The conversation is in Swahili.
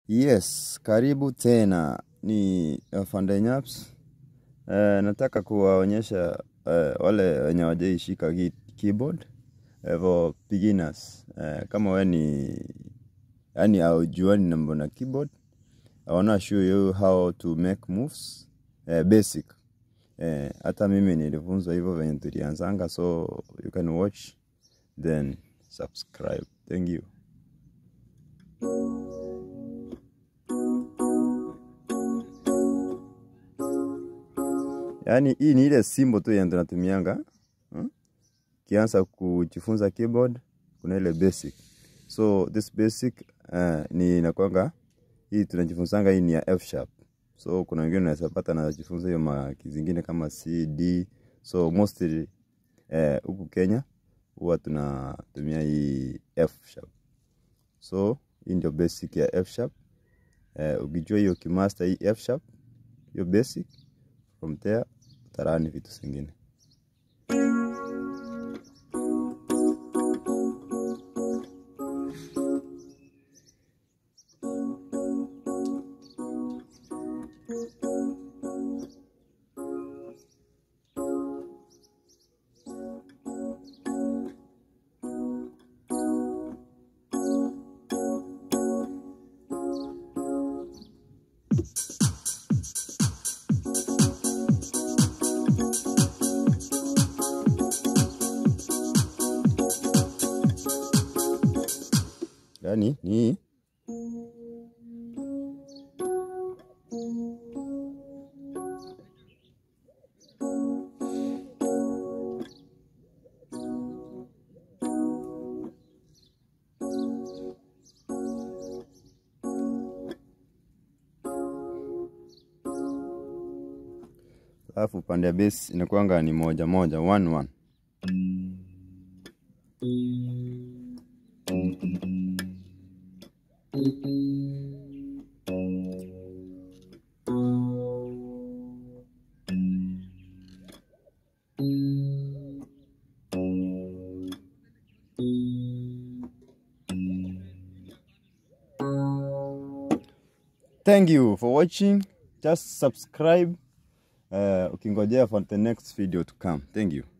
Yes, karibu tena ni Afande Nyaps. Eh, nataka kuwaonyesha eh, wale wenye hawajaishika ki- keyboard eh, for beginners. Eh, kama we ni yani haujuani mambo na keyboard, I wanna show you how to make moves eh, basic. Eh, hata mimi nilifunzwa hivyo venye tulianzanga, so you can watch then subscribe. Thank you. Yaani hii ni ile simbo tu yenye tunatumianga hmm? Kianza kujifunza keyboard kuna ile basic. So this basic uh, ni inakwanga hii tunajifunzanga hii ni ya F sharp. So kuna wengine unaweza pata anajifunza hiyo maki zingine kama C, D. So mostly eh, huku Kenya huwa tunatumia hii F sharp. So hii ndio basic ya F sharp. Eh, ukijua hiyo kimaster hii F sharp, hiyo basic from there utarani vitu zingine. Yaani ni hii alafu upande ya base inakuanga ni moja moja one one. Thank you for watching. Just subscribe uh, ukingojea for the next video to come. Thank you.